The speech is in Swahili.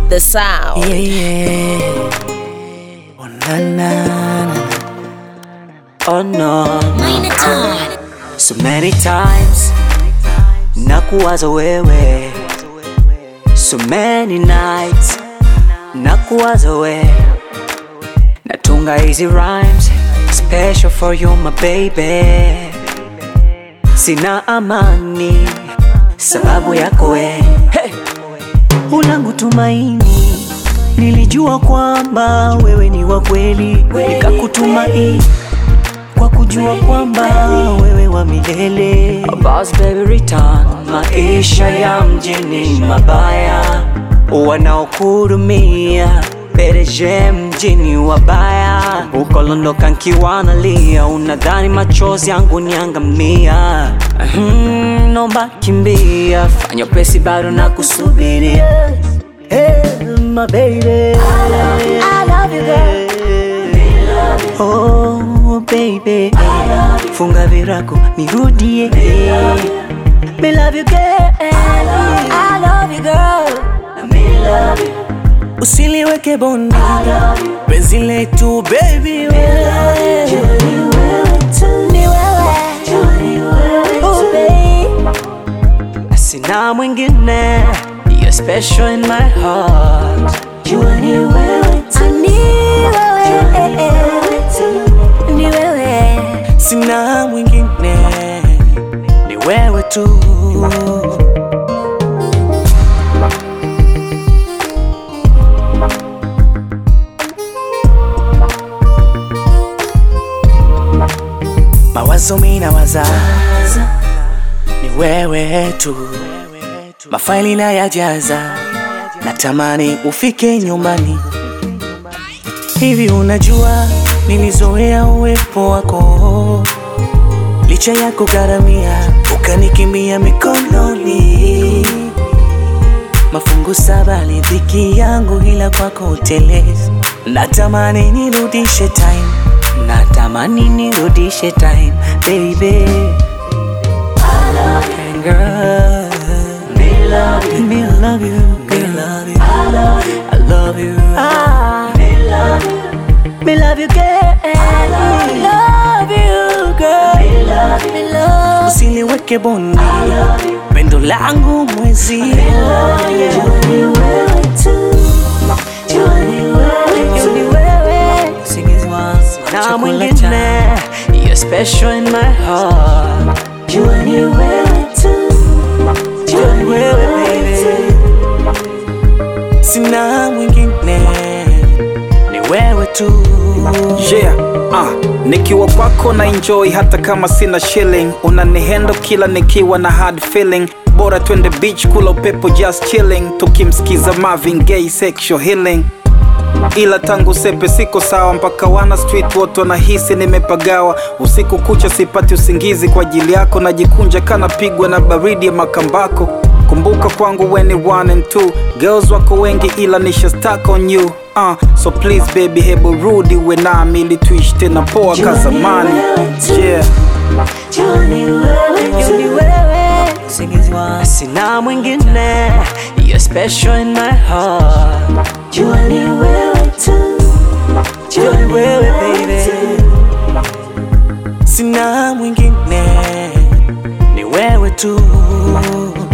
the sound. Yeah, yeah. Oh, na, na, na. Oh no, Minor Todd. so many times nakuwaza wewe, so many nights nakuwaza wewe, natunga hizi rhymes special for you my baby, sina amani sababu yako we hey! ulangu tumaini, nilijua kwamba wewe ni wa kweli, nikakutumaini kwa kujua kwamba wewe wa milele. Boss baby return, maisha ya mjini mabaya, wanaokurumia pereje mjini wabaya, ukolondoka nkiwa nalia, unadhani machozi yangu niangamia. Hmm, nomba kimbia, fanya pesi bado na kusubiria. Hey, my baby. I love you, girl. Oh baby, funga virago nirudie. Me love you girl, I love you girl. Usiliweke bondi penzi letu baby, wewe. Ni wewe. Oh, babe. Sina mwingine, you're special in my heart. Jua ni wewe tu. Ni wewe. Ni wewe. Sina mwingine, ni wewe tu. Mawazo mina waza ni wewe tu, mafaili na yajaza, natamani ufike nyumbani. Hivi unajua nilizoea uwepo wako, licha ya kugharamia ukanikimbia mikononi. Mafungu saba lidhiki yangu, ila kwako utelezi. Natamani nirudishe time, natamani nirudishe time baby. And girl, me love you, me love you, me love you, I love you, I love you, ah, me love you, me love you, girl, I love you, girl, me love you, me love you. Usiniweke bondi, pendo langu mwezi, ni wewe tu, ni wewe, usingizi wangu na mwingine, you're special in my heart. Jua ni wewe tu, jua ni wewe baby, sina mwingine, ni wewe tu. Yeah, ah, nikiwa kwako na enjoy hata kama sina shilling, unanihendo kila nikiwa na hard feeling. Bora twende beach kula upepo just chilling, tukimsikiza Marvin Gaye sexual healing. Ila tangu sepe siko sawa, mpaka wana street wote wanahisi nimepagawa. Usiku kucha sipati usingizi kwa ajili yako, najikunja kana pigwa na baridi ya makambako. Kumbuka kwangu when ni one and two girls wako wengi, ila nisha stuck on you uh, so please baby, hebu rudi uwe nami ili tuishi tena poa ka zamani. Yeah. Jua ni wewe, jua ni wewe, usingizi wangu sina mwingine, you're special in my heart. Jua ni wewe tu, jua ni wewe baby, sina mwingine, ni wewe tu.